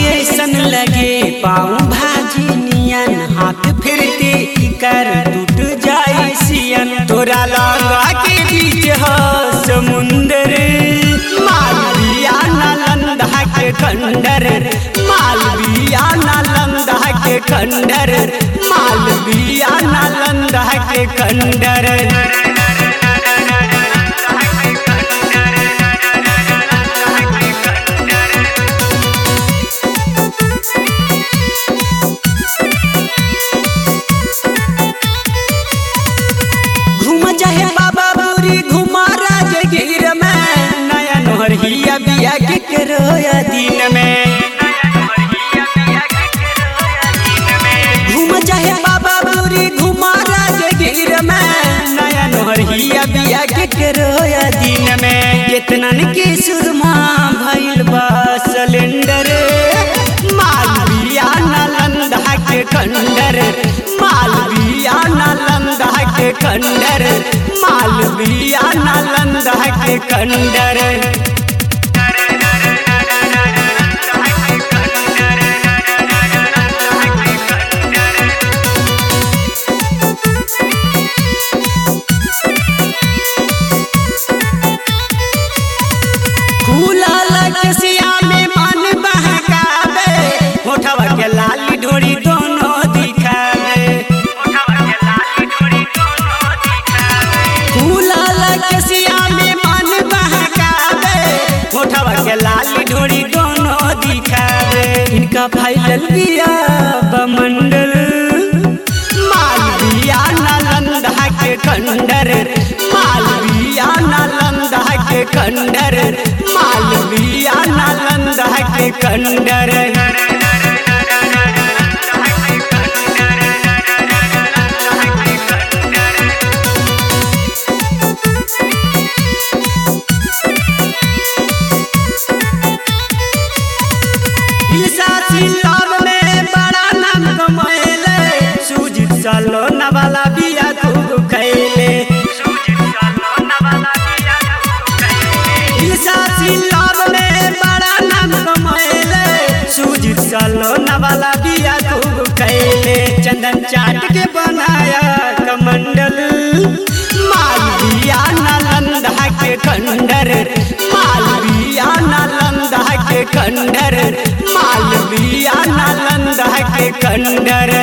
ऐसन लगे पाँव भाजी नियन हाथ फिरते कर टूट जाए सियन तोरा लगा के बीच ह समुंदर मालविया नालंदा के खंडर मालविया नालंदा के खंडर मालविया नालंदा के खंडर घूम चाहे बाबा बुरी घुमा राजगीर में नया नोहरिया बिया के करोया दिन में घूम चाहे बाबा बुरी घुमा राजगीर में नया नोहरिया बिया के करोया दिन में केतनन के सुरमा भइल बा सिलेंडर मालविया नालंदा के खंडर मालविया नालंदा के खंडर मालविया नालंदा के खंडर फूला लकसिया में मन बहकावे होठवा के लाली ढोरी दोनों दिखावे फूला लकसिया में मन बहकावे होठवा के लाली ढोरी दोनों दिखावे इनका फैलल बिया बमंडल मालविया नालंदा के खंडर मालविया नालंदा के खंडर मालविया नालंदा के खंडर सिलाब में बड़ा नाम कमैले सुजीत सालो नवाला बिया खूब खैले ईसा सिलाब में बड़ा नाम कमैले सुजीत सालो नवाला बिया खूब खैले चंदन चाट के बनाया कमंडल मालविया नालंदा के खंडर मालविया नालंदा के खंडर मालविया नालंदा के खंडर